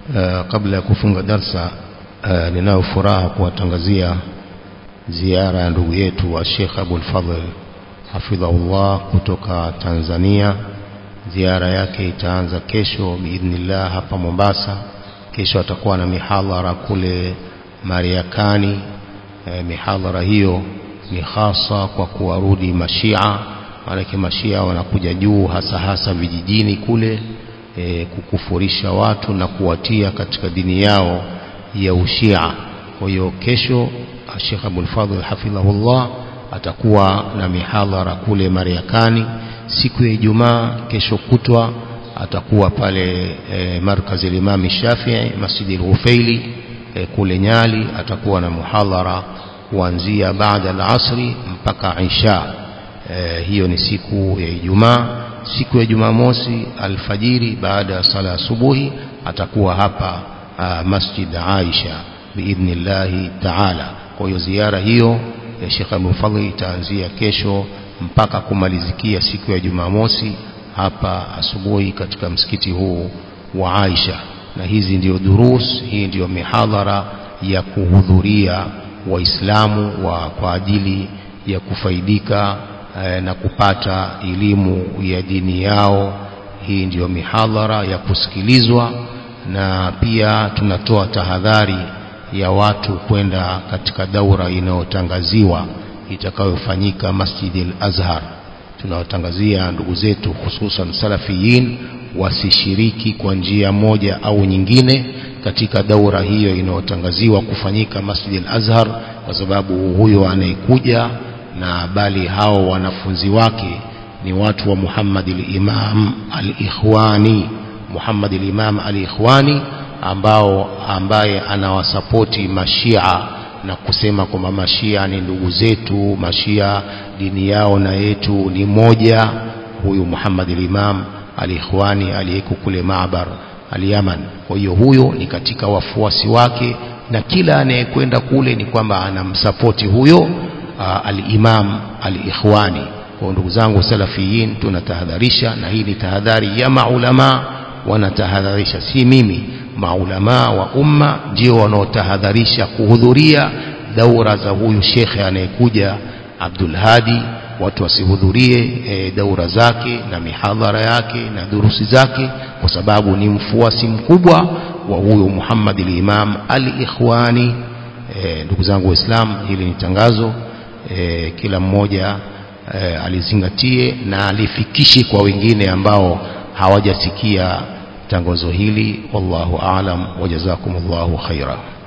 Uh, kabla ya kufunga darsa uh, ninayo furaha kuwatangazia ziara ya ndugu yetu wa Sheikh Abul Fadhl hafidhahullah kutoka Tanzania. Ziara yake itaanza kesho biidhnillah hapa Mombasa. Kesho atakuwa na mihadhara kule Mariakani. E, mihadhara hiyo ni hasa kwa kuwarudi mashia, maanake mashia wanakuja juu hasa hasa vijijini kule e, kukufurisha watu na kuwatia katika dini yao ya ushia. Kwa hiyo kesho Sheikh Abul Fadhl hafidhahullah atakuwa na mihadhara kule Mariakani. Siku ya Ijumaa kesho kutwa atakuwa pale e, markazi Imam Shafii Masjidi al-Ghufaili e, kule Nyali. Atakuwa na muhadhara kuanzia baada al-asri mpaka isha. E, hiyo ni siku ya Ijumaa. Siku ya Jumamosi alfajiri baada ya sala asubuhi atakuwa hapa a, Masjid Aisha biidhnillahi taala. Kwa hiyo ziara hiyo ya Sheikh Abdul Fadhl itaanzia kesho mpaka kumalizikia siku ya Jumamosi hapa asubuhi katika msikiti huu wa Aisha, na hizi ndio durus, hii ndiyo mihadhara ya kuhudhuria Waislamu wa kwa ajili ya kufaidika eh, na kupata elimu ya dini yao. Hii ndiyo mihadhara ya kusikilizwa, na pia tunatoa tahadhari ya watu kwenda katika daura inayotangaziwa itakayofanyika Masjid al-Azhar. Tunawatangazia ndugu zetu hususan salafiyin wasishiriki kwa njia moja au nyingine katika daura hiyo inayotangaziwa kufanyika Masjid al-Azhar, kwa sababu huyo anayekuja na bali hao wanafunzi wake ni watu wa Muhammad al-Imam al-Ikhwani, Muhammad al-Imam al-Ikhwani ambao ambaye anawasapoti mashia na kusema kwamba mashia ni ndugu zetu, mashia dini yao na yetu ni moja. Huyu Muhammad al-Imam al-Ikhwani aliyeko kule Maabar al-Yaman. Kwa hiyo huyo ni katika wafuasi wake, na kila anayekwenda kule ni kwamba anamsapoti huyo al-Imam al-Ikhwani. Kwa ndugu zangu salafiyin, tunatahadharisha, na hii ni tahadhari ya maulama, wanatahadharisha, si mimi maulamaa wa umma ndio wanaotahadharisha kuhudhuria daura za huyu shekhe anayekuja Abdul Hadi. Watu wasihudhurie e, daura zake na mihadhara yake na durusi zake, kwa sababu ni mfuasi mkubwa wa huyu Muhammad al-Imam al-Ikhwani. E, ndugu zangu Waislamu, hili ni tangazo e, kila mmoja e, alizingatie na alifikishe kwa wengine ambao hawajasikia tangazo hili. Wallahu aalam wa jazakumullahu khaira.